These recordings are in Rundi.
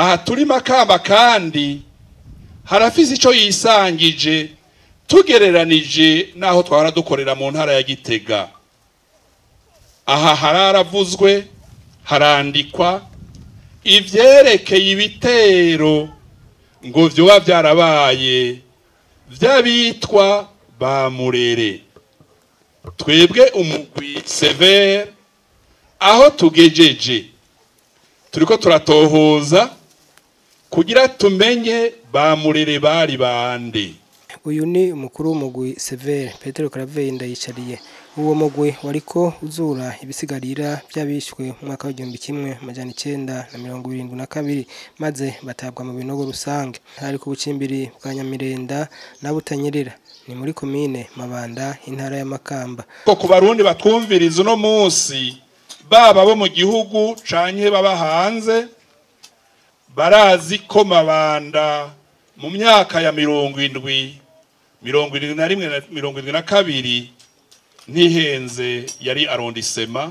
aha turi makamba kandi harafise ico yisangije tugereranije n'aho twahora dukorera mu ntara ya gitega aha hararavuzwe harandikwa ivyerekeye ibitero ngo vyoba vyarabaye vy'abitwa ba murere twebwe umugwi severe aho tugejeje turiko turatohoza kugira tumenye ba murere bari bande uyu ni umukuru w'umugwi severe petero karaveri ndayicariye uwo mugwi wariko uzura ibisigarira by'abishwe mu mwaka w'igihumbi kimwe amajana icenda na mirongo irindwi na kabiri maze batabwa mu binogo rusange hari ku bucimbiri bwa nyamirenda na butanyerera ni muri komine mabanda intara ya makamba ko ku barundi batwumviriza uno munsi baba bo mu gihugu canke baba hanze barazi ko mabanda mu myaka ya mirongo indwi mirongo irindwi na rimwe na mirongo irindwi na kabiri ntihenze yari arondisema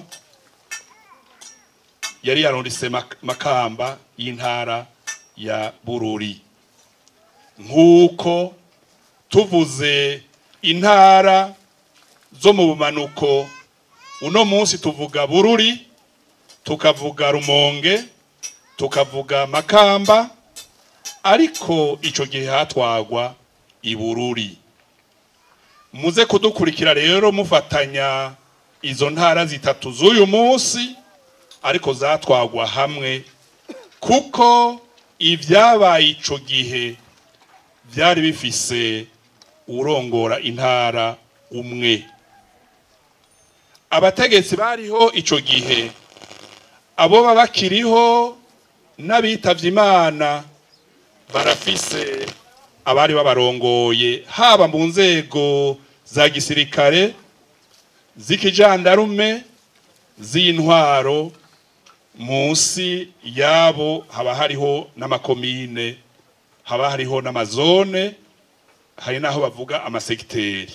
yari arondisema makamba y'intara ya bururi nk'uko tuvuze intara zo mu bumanuko uno munsi tuvuga bururi tukavuga rumonge tukavuga makamba ariko ico gihe hatwagwa ibururi muze kudukurikira rero mufatanya izo ntara zitatu z'uyu munsi ariko zatwagwa hamwe kuko ibyabaye ico gihe byari bifise urongora intara umwe abategetsi bariho ico gihe abo baba bakiriho n'abitavye imana barafise abari babarongoye haba mu nzego za gisirikare z'ikijandarume z'intwaro munsi yabo haba hariho n'amakomine haba hariho n'amazone hari n'aho bavuga amasegiteri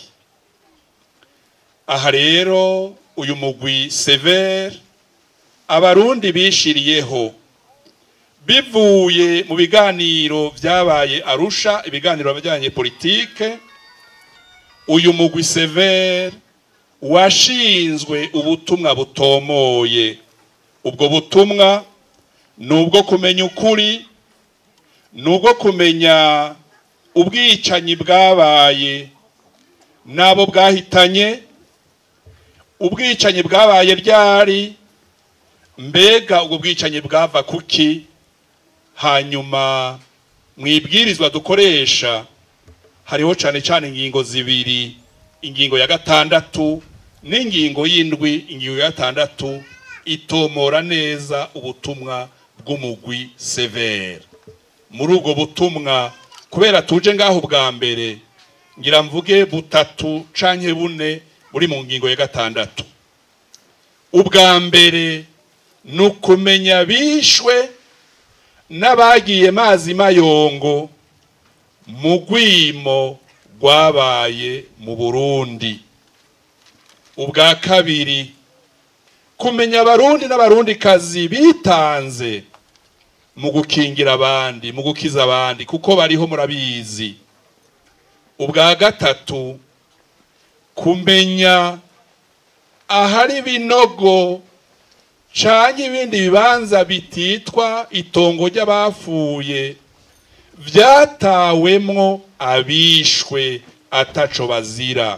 aha rero uyu mugwi severe abarundi bishiriyeho bivuye mu biganiro byabaye arusha ibiganiro bijyanye politike uyu mugwi severe washinzwe ubutumwa butomoye ubwo butumwa ni ubwo kumenya ukuri ni ubwo kumenya ubwicanyi bwabaye n'abo bwahitanye ubwicanyi bwabaye ryari mbega ubwo bwicanyi bwava kuki hanyuma mu ibwirizwa dukoresha hariho cyane cyane ingingo zibiri ingingo ya gatandatu n'ingingo y'indwi ingingo ya gatandatu itomora neza ubutumwa bw'umugwi severe muri ubwo butumwa kubera tuje ngaho bwa mbere ngira mvuge butatu canke bune buri mu ngingo ya gatandatu ubwa mbere ni ukumenya bishwe n'abagiye mazi mayongo mu rwimo rwabaye mu burundi ubwa kabiri kumenya abarundi n'abarundikazi bitanze mu gukingira abandi mu gukiza abandi kuko bariho murabizi ubwa gatatu kumenya ahari ibinogo canke ibindi bibanza bititwa itongo ry'abapfuye vyatawemwo abishwe ataco bazira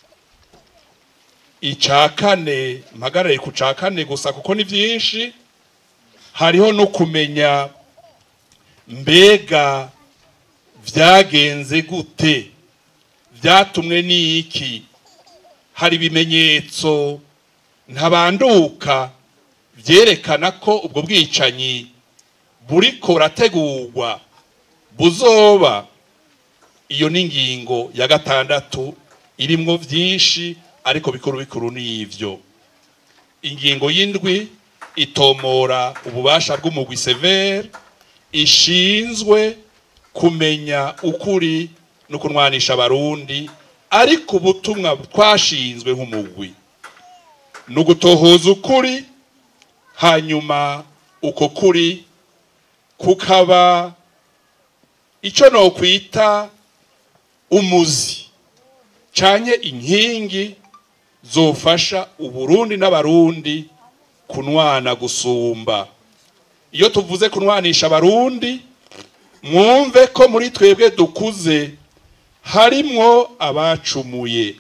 ica kane mpagarare ku ca kane gusa kuko ni vyinshi hariho no kumenya mbega vyagenze gute vyatumwe n'iki hari ibimenyetso ntabanduka vyerekana ko ubwo bwicanyi buriko burategurwa buzoba iyo ni ingingo ya gatandatu irimwo vyinshi ariko bikuru bikuru n'ivyo ingingo y'indwi itomora ububasha bw'umugwi severe ishinzwe kumenya ukuri no kunwanisha abarundi ariko ubutumwa twashinzwe nk'umugwi ni ugutohoza ukuri hanyuma uko kuri kukaba icyo nokwita umuzi canye inkingi zofasha uburundi n'abarundi kunwana gusumba iyo tuvuze kunwanisha abarundi mwumve ko muri twebwe dukuze harimwo abacumuye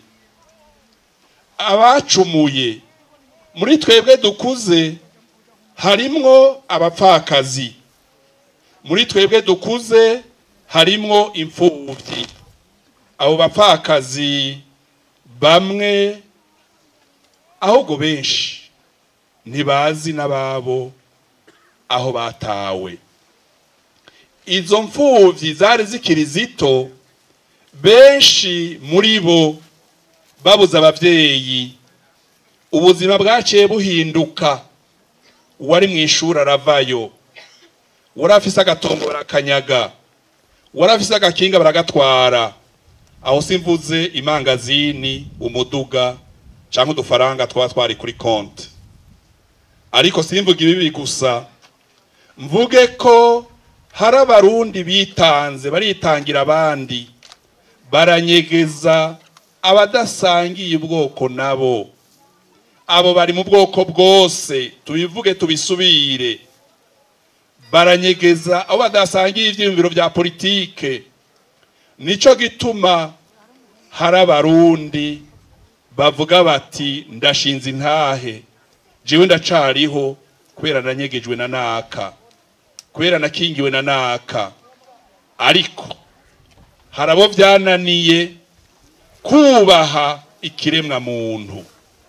abacumuye muri twebwe dukuze harimwo abapfakazi muri twebwe dukuze harimwo imfubyi abo bapfakazi bamwe ahubwo benshi ntibazi n'ababo aho batawe izo mfubyi zari zikiri zito benshi muri bo babuze ababyeyi ubuzima bwaciye buhinduka uwari mu ishuri aravayo wari afise agatongo barakanyaga wari afise agakinga baragatwara aho simvuze imangazini umuduga cyangwa udufaranga twaba twari kuri konti ariko simvuga ibibi gusa mvuge ko hari abarundi bitanze baritangira abandi baranyegeza abadasangiye ubwoko nabo abo bari mu bwoko bwose tubivuge tubisubire baranyegeza abo badasangiye ibyiyumviro bya politike nicyo gituma hari abarundi bavuga bati ndashinze intahe jewe ndacariho kubera nanyegejwe na naka kubera nakingiwe na naka ariko hari abo byananiye kubaha ikiremwa muntu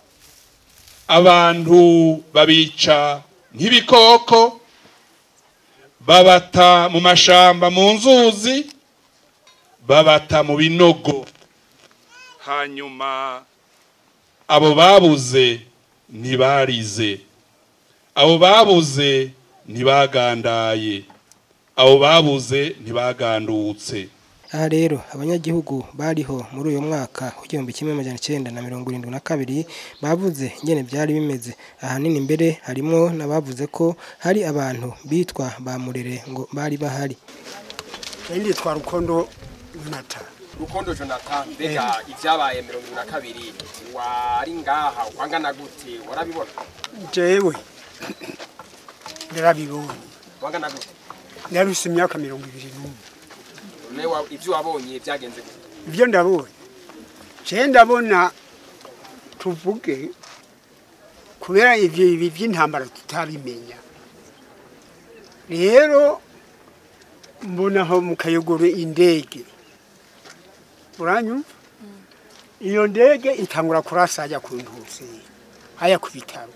abantu babica nk'ibikoko babata mu mashamba mu nzuzi babata mu binogo hanyuma abo babuze ntibarize abo babuze ntibagandaye abo babuze ntibagandutse aha rero abanyagihugu bariho muri uyu mwaka w'igihumbi kimwe amajana icyenda na mirongo irindwi na kabiri bavuze ingene byari bimeze ahanini mbere harimwo n'abavuze ko hari abantu bitwa ba murere ngo bari bahari Ndi twa rukondo Jonathan. rukondo jonathan mbega ibyabaye mirongo irindwi na kabiri wari ngaha wangana gute warabibona Jewe ndarabibonye. wangana gute Naruse imyaka mirongo ibiri n'umwe. none wa- ibyo wabonye byagenze gute Ibyo ndabonye. Je ndabona tuvuge kubera ivyo ibi by'intambara tutabimenya. Rero mbona aho mu kayogoro indege. Uranyumva? Iyo ndege itangura kurasa ajya ku ntuzi. Haya ku bitaro.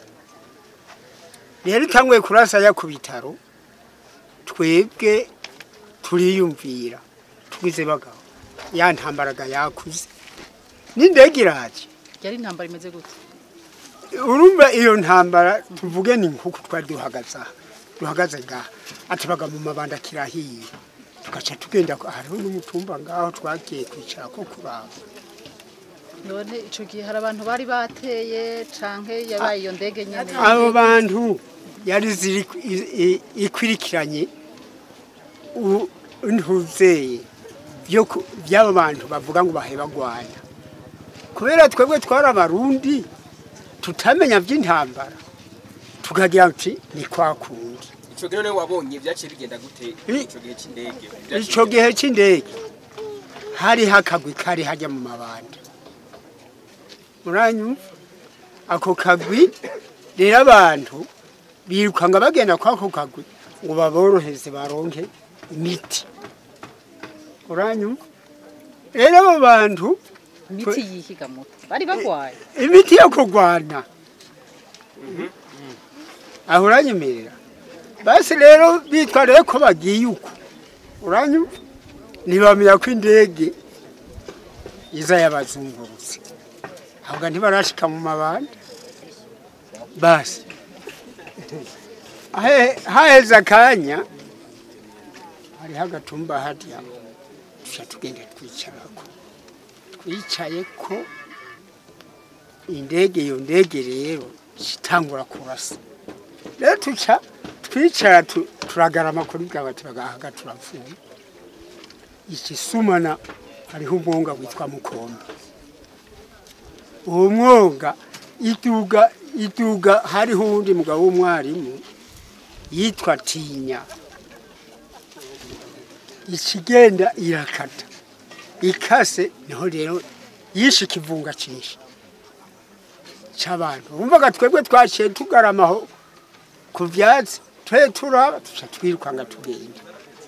Rero itanguye kurasa ajya ku bitaro. Twebwe turiyumvira. Twize bagabo. Ya ntambaraga yakuze. N'indege iraje. yari intambara imeze gute urumva iyo ntambara tuvuge ni nkuko twari duhagaze aha duhagaze ngaha atubaga mu mabanda kirahiye tugaca tugenda hariho n'umutumba ngaho twagiye kwicara ko kuraba none ico gihe hari abantu bari bateye canke yabaye iyo ndege nyene abo bantu yari ziri i- i- ikwirikiranye u- ntuzeye byo ku- by'abo bantu bavuga ngo bahe bagwanya kubera twebwe twari abarundi tutamenya by'intambara tukagira ati ni kwa kundi icyo gihe none wabonye byaciye bigenda gute I- icyo gihe cy'indege icyo gihe cy'indege hariho akagwi kari hajya mu mabanda muranyumva ako kagwi rero abantu birukanga bagenda kw'ako kagwi ngo baboroheze baronke imiti uranyumva rero abo bantu imiti yihiga muto bari bagwaye imiti yo kurwana aho uranyemerera basi rero bitwa rero ko bagiye uko uranyumva ntibamenya ko indege iza yabazungurutse ahubwo ntibarashika mu mabanda basi Ahe- haheze akanya hariho agatumba harya tuca tugenda twicarako twicaye ko indege iyo ndege rero itangura kurasa rero tuca twicara tu- turagarama kuri bwawe turagahaga turapfuye ikisumana hariho umwonga witwa mukombe uwo mwonga iduga iduga hariho uwundi mugabo w'umwarimu yitwa tinya ikigenda irakata ikase niho rero yishe ikivunga cyinshi cy'abantu wumvaga twebwe twaciye tugaramaho ku byatsi twe turaba tuca twirukanga tugenda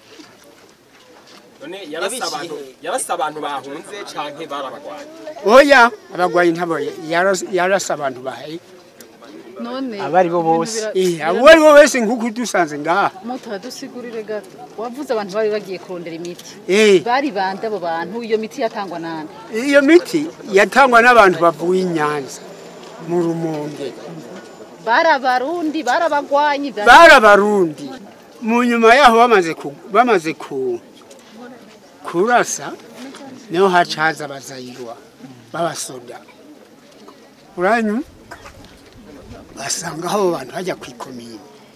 none yarasa abantu yarasa abantu bahunze canke barabagwanya oya abagwayi ntabo yaras- yarasa abantu bahaye none abari bo ibintu bose bira- Eh, bira- abo ari bo wese nk'uko dusanze ngaha mutadusigurire gato wavuze abantu bari bagiye kurondera imiti Eh, bari bande abo bantu iyo miti yatangwa nande iyo miti yatangwa n'abantu bavuye i nyanza mu rumonge bari abarundi bari abagwanyi bari- bari abarundi mu nyuma yaho bamaze ku, bamaze ku kurasa niho haca haza abazayirwa b'abasoda uranyu basanga aho abo bantu bajya ku ikomine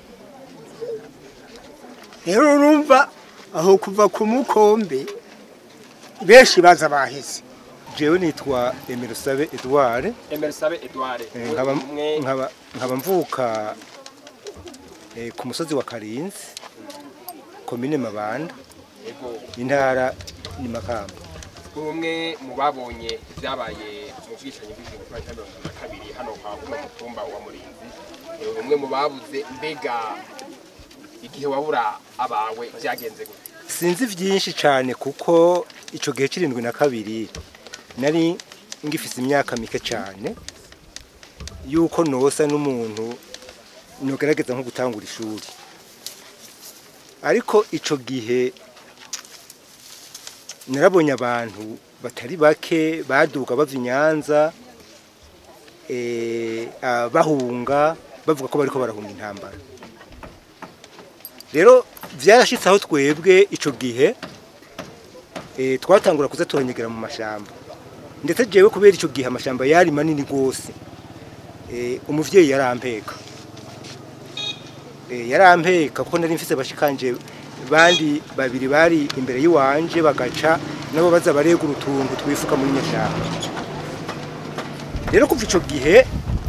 rero urumva aho kuva ku mukombe benshi baza baheze jewe nitwa Emirusabe Edouard Emersabe Edouard eh, nkaba umwe nkaba nkaba mvuka eh, ku musozi wa Karinzi komine Mabanda ego intara ni Makamba umwe mu babonye ibyabaye mu bwicanyi bw'igihumbi kimwe magana cyenda mirongo itatu na kabiri hano kwa kuno mutumba wa Murinzi Eh, umwe mu babuze mbega igihe wabura abawe byagenze gute sinzi byinshi cyane kuko ico gihe cirindwi na kabiri nari ngifise imyaka mike cyane yuko nosa n'umuntu nogerageza nko gutangura ishuri ariko ico gihe narabonye abantu batari bake baduka bava i Nyanza eh, ah, bahunga bavuga ko bariko barahunga intambara rero byarashitse aho twebwe ico gihe eh, twatangura kuza turanyegera mu mashamba ndetse jewe kubera ico gihe amashamba yari manini gose eh, umuvyeyi yarampeka eh, yarampeka kuko nari mfise bashikanje bandi babiri bari imbere yiwanje bagaca nabo baza baregura utuntu twifuka muri nyashamba rero kuva ico gihe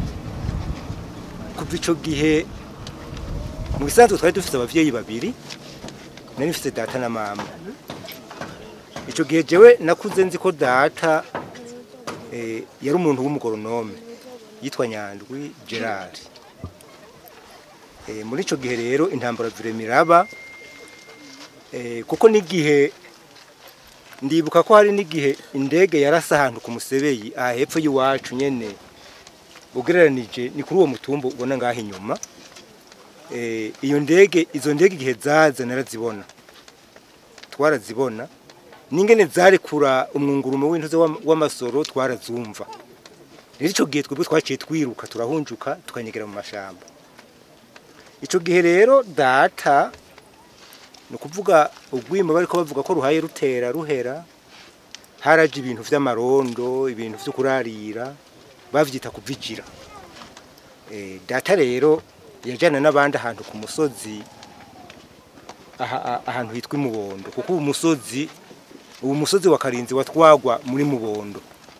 kuva ico gihe mu bisanzwe twari dufite abavyeyi babiri nari mfite data na mama ico gihe jewe nakuze nzi ko data eh, yari umuntu w'umugoronome yitwa Nyandwi Gerard eh, muri ico gihe rero intambara viremiraba eh, kuko n'igihe ndibuka ko hari n'igihe indege yarasa ahantu ku musebeyi aha hepfo y'iwacu nyene ugereranije ni kuri uwo mutumba ubona ngaho inyuma eh, iyo ndege izo ndege igihe zaza narazibona twarazibona n'ingene zarekura umwungurumo w'intuze w'am- w'amasoro twarazumva rero ico gihe twebwe twaciye twiruka turahunjuka tukanyegera mu mashamba ico gihe rero data ni ukuvuga urwimo bariko bavuga ko ruhaye rutera ruhera haraje ibintu vy'amarondo ibintu vyo kurarira bavyita kuvigira eh, data rero yajana n'abandi ahantu ku musozi aha- aha- ahantu hitwa imubondo kuko ubu musozi ubu musozi wa karinzi watwagwa muri mubondo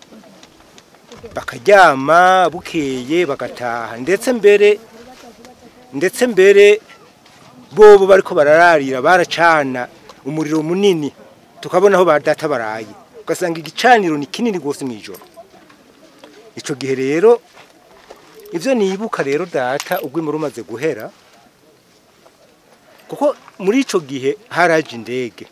bakaryama bukeye bagataha ndetse mbere ndetse mbere bobo bariko barararira baracana umuriro munini tukabona aho ba data baraye ugasanga igicaniro ni kinini gose mw'ijoro ico gihe rero ivyo nibuka rero data ugwimo rumaze guhera kuko muri ico gihe haraje indege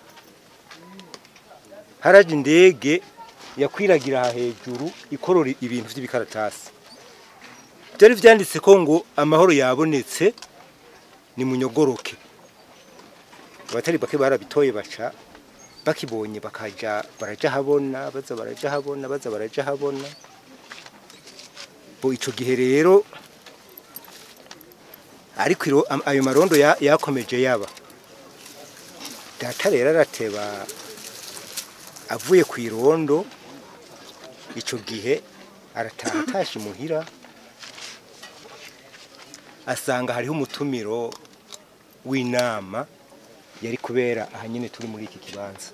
haraje indege yakwiragira aha hejuru ikorora ibintu vy'ibikaratasi byari vyanditse ko ngo amahoro yabonetse ni munyogoroke abatari bake barabitoye baca bakibonye bakaja baraja habona baza baraja habona baza baraja habona bo ico gihe rero ariko iro- am- ayo marondo ya- yakomeje yaba data rero arateba avuye ku irondo ico gihe arataha atashe imuhira asanga hariho umutumiro w'inama yari kubera aha nyine turi muri iki kibanza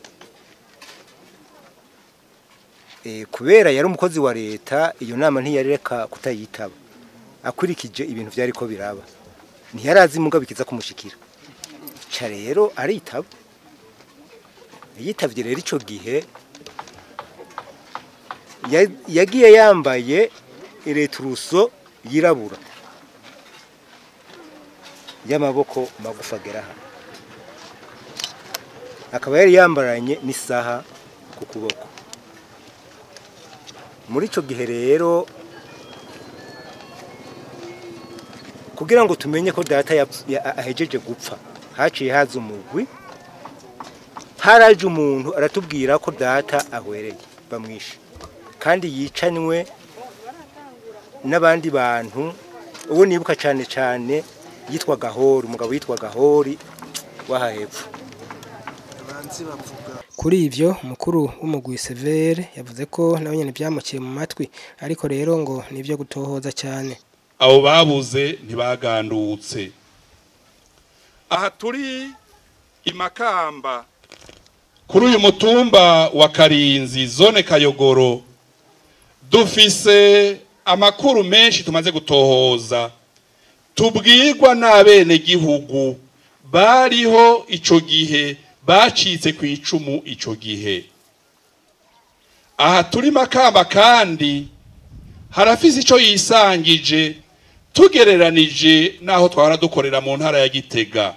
Eh, kubera yari umukozi wa leta iyo nama ntiyareka kutayitaba akurikije ibintu byari ko biraba ntiyarazi mugabo bikiza kumushikira ca rero aritaba yitavye rero ico gihe ya- yagiye yambaye ireturuso yirabura y'amaboko magufi agera hano akaba yari yambaranye n'isaha ku kuboko muri ico gihe rero kugira ngo tumenye ko data yapf- ya- ahejeje gupfa haciye haza umugwi haraje umuntu aratubwira ko data ahwereye bamwishe kandi yicanywe n'abandi bantu uwo nibuka cyane cyane yitwa gahori umugabo yitwa gahori w'aha hepfo kuri ivyo umukuru w'umugwi severe yavuze ko nawe nyene vyamukiye mu matwi ariko rero ngo nivyo gutohoza cyane abo babuze ntibagandutse aha turi i makamba kuri uyu mutumba wa karinzi zone kayogoro dufise amakuru menshi tumaze gutohoza tubwirwa n'abenegihugu bariho ico gihe bacitse ku icumu ico gihe aha turi makamba kandi harafise ico yisangije tugereranije n'aho twahora dukorera mu ntara ya gitega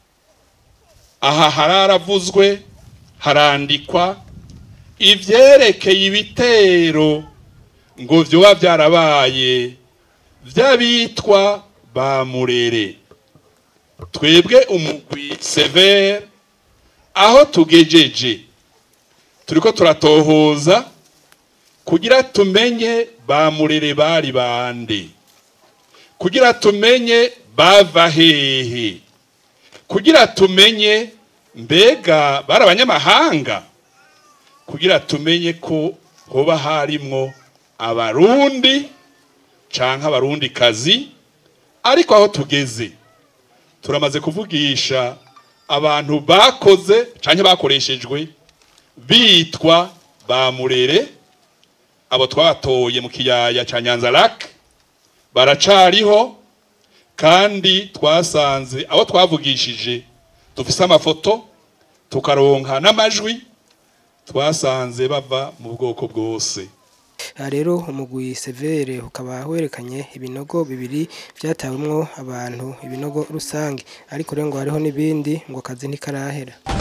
aha hararavuzwe harandikwa ivyerekeye ibitero ngo vyoba vyarabaye vy'abitwa ba murere twebwe umugwi severe aho tugejeje turiko turatohoza kugira tumenye ba murere bari bande kugira tumenye bava hehe kugira tumenye mbega bari abanyamahanga kugira tumenye ko hoba harimwo abarundi canke abarundi kazi ariko aho tugeze turamaze kuvugisha abantu bakoze canke bakoreshejwe bitwa ba murere abo twatoye mu kiyaya ca nyanza lake baracariho kandi twasanze abo twavugishije dufise amafoto tukaronka n'amajwi twasanze bava mu bwoko bwose aha rero umugwi severe ukaba werekanye ibinogo bibiri vyatawemwo abantu ibinogo rusange ariko rero ngo hariho n'ibindi ngo akazi ntikarahera